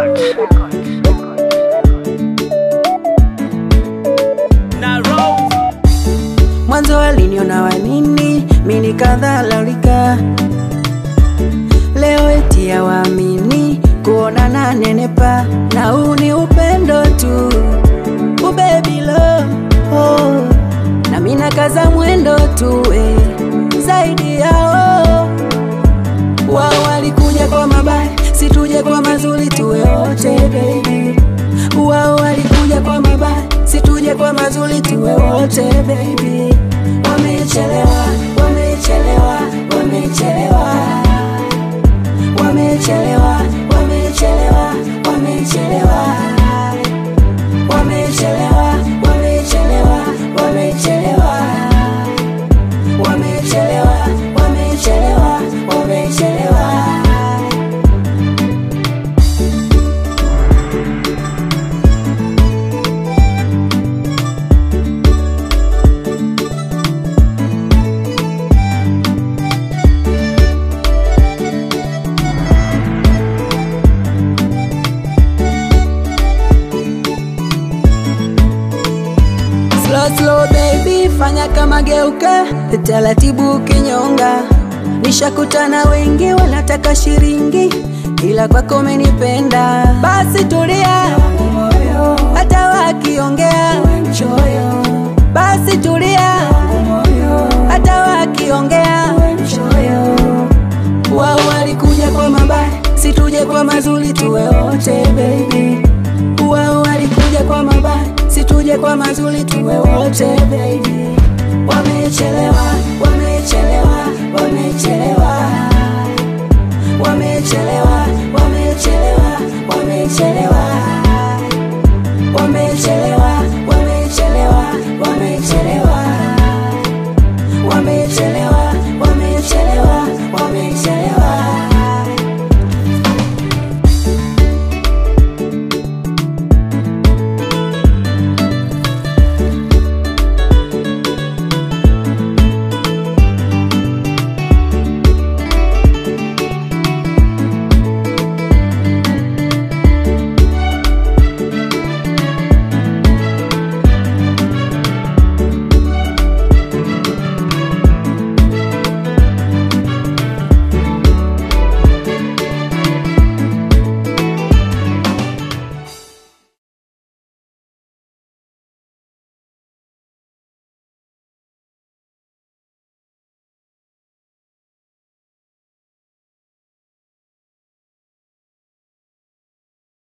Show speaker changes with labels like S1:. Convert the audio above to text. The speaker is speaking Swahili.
S1: Mwanzo waliniona wanini, mimi nikadhalalika. Leo eti ya waamini kuona na nenepa, na huu ni upendo tu, ubebi love oh. Na mimi nakaza mwendo tu eh, zaidi yao wao walikuja kwa mabaya, situje kwa mazuri, tuwe wote baby. Wao walikuja kwa mabaya, situje kwa mazuri, tuwe wote baby. Wamechelewa, wamechelewa, wamechelewa, wamechelewa, wamechelewa, wamechelewa, wamechelewa, wamechelewa, wamechelewa, wamechelewa, wamechelewa, wamechelewa. Slow slow baby, fanya kama geuka, taratibu kinyonga. Nishakutana wengi wanataka shiringi, ila kwako umenipenda. Basi tulia, hata wakiongea. Basi tulia, hata wakiongea. Wao walikuja kwa mabaya, situje kwa mazuri, tuwe wote baby. Wao walikuja kwa mabaya, situje kwa mazuri, tuwe wote baby. Wamechelewa, wamechelewa, wamechelewa,